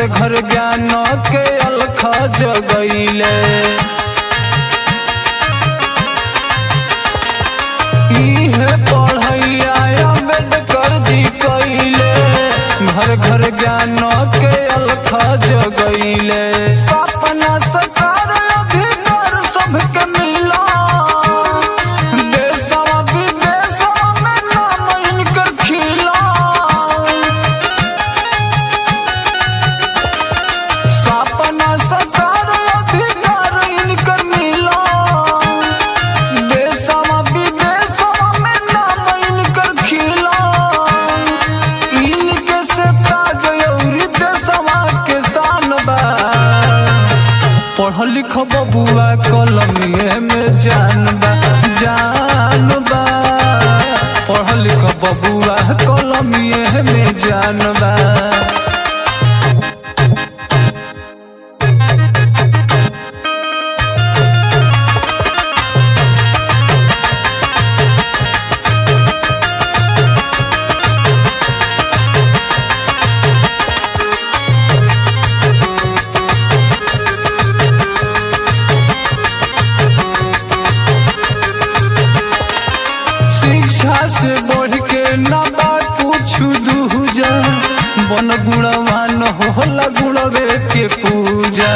घर घर ज्ञान के अलख जगैले इहे पढ़ैया अम्बेडकर जी कैले घर घर ज्ञान के अलख जगैले सपना सकार अधिकार सबके मिला देशवा विदेशवा में नाम इनकर खिला सपना सकार अधिकार इनकर मिला देशवा विदेशवा में नाम इनकर खिला इनके से ताज अउरी देशवा के शान बा पढ़ लिख बबुआ कलमिए में जान बा जान बा पढ़ लिख बबुआ कलमिए में जान बा शिक्षा से बढ़ के ना बा कुछ दूजा बन गुणवान होला गुणवे के पूजा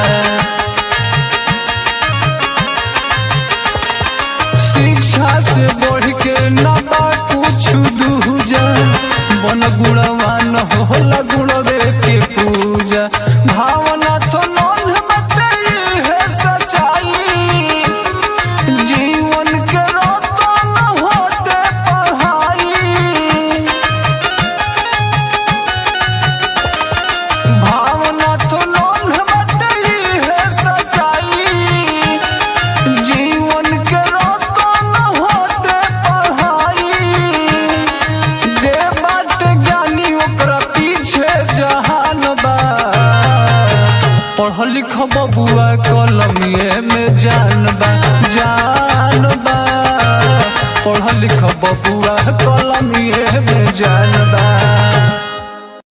शिक्षा से बढ़ के ना बा कुछ दूजा बन गुणवान होला गुणवे के पूजा भावना तो नोन बतई है सच्चाई जीवन के रतन होते पढ़ाई भावना तो लोन बटई है सच्चाई जीवन के रतन होते पढ़ाई जे बात ज्ञानी ओकरा पीछे जहान बा पढ़ लिख बबुआ कलमिए में जान बा जान बा पढ़ लिख बबुआ कलमिए में जान बा